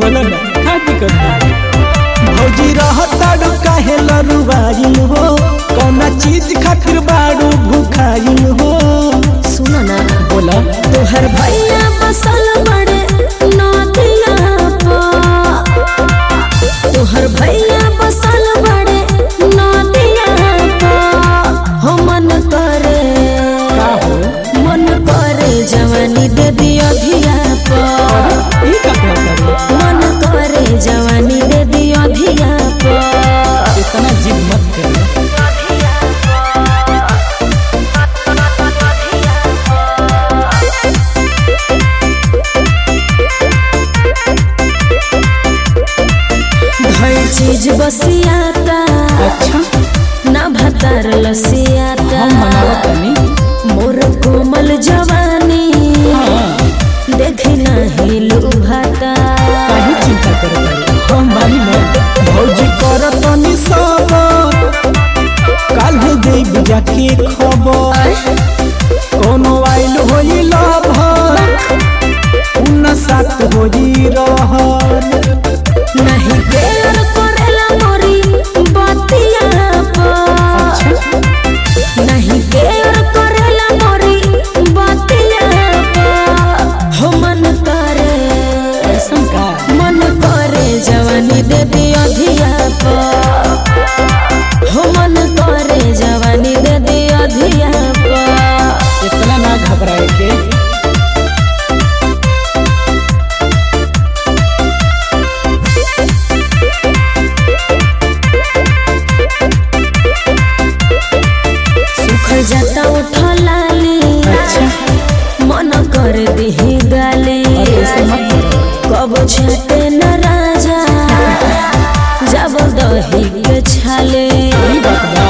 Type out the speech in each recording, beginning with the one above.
बोलो ना का दिक्कत बा भौजी रहताड़ू काहे लरुवाइल हो कौना चीज खातिर बाड़ू भूखाइल हो सुनो ना बोला तोहर भैया बसल बड़े नदिया पा तोहर भैया बसल बड़े नदिया पा हो मन करे का हो मन करे जवानी दे दियो धिया पा ई का कहता रे मन करे जवानी दे दियो धिया पा इतना जिद मत कर हर चीज बसियाता अच्छा ना भतार लसियाता हम मनावत तनी मोर कोमल जवानी हाँ देखी नहीं लुभाता काहे चिंता करत बाड़ी हम बानी ना भौजी करत तनी सब काल्हे देब जाके खबर कोनो आइल होई लभर उन साथ होई रहल नहीं प्यार करेला मोरी बतिया पर नहीं प्यार करेला मोरी बतिया पर हो मन करे ऐसन का मन करे जवानी दे दियो धिया पर हो मन करे जवानी दे दियो धिया पर इतना ना घबराए के सुखल जाता उठलाली अच्छा मन कर दिही गाली अरे ऐसे मत करो कब छटे न राजा जब दही के छाले ई बात बा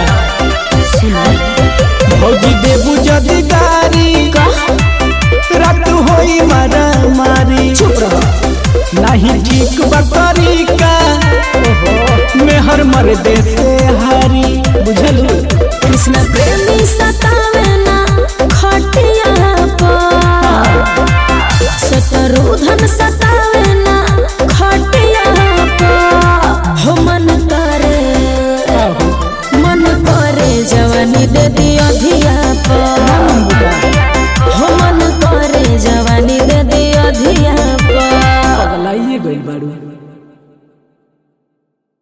भौजी देबू जदी गारी रात होई मारा मारी चुप रहो नहीं ठीक बा तरीका मेहर मर दे से हारी बुझलू कृष्ण प्रेमी सतावे ना खटिया पर शत्रुधन सतावे ना खटिया पर हो मन करे मन करे जवानी दे दियो धिया पर हो मन करे जवानी दे दियो धिया पर पगलाइए गइल बाड़ू